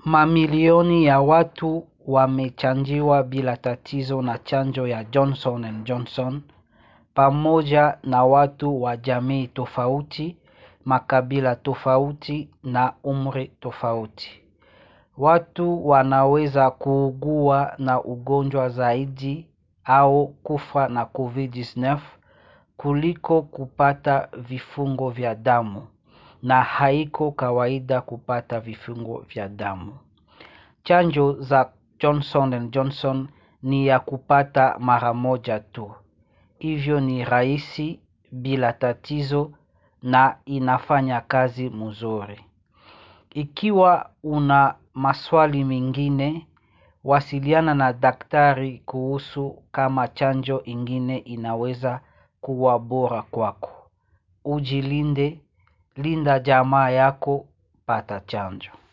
Mamilioni ya watu wamechanjiwa bila tatizo na chanjo ya Johnson and Johnson pamoja na watu wa jamii tofauti, makabila tofauti na umri tofauti. Watu wanaweza kuugua na ugonjwa zaidi au kufa na COVID-19 kuliko kupata vifungo vya damu na haiko kawaida kupata vifungo vya damu. Chanjo za Johnson and Johnson ni ya kupata mara moja tu. Hivyo ni rahisi bila tatizo na inafanya kazi mzuri. Ikiwa una maswali mengine, wasiliana na daktari kuhusu kama chanjo ingine inaweza kuwa bora kwako. Ujilinde, linda jamaa yako, pata chanjo.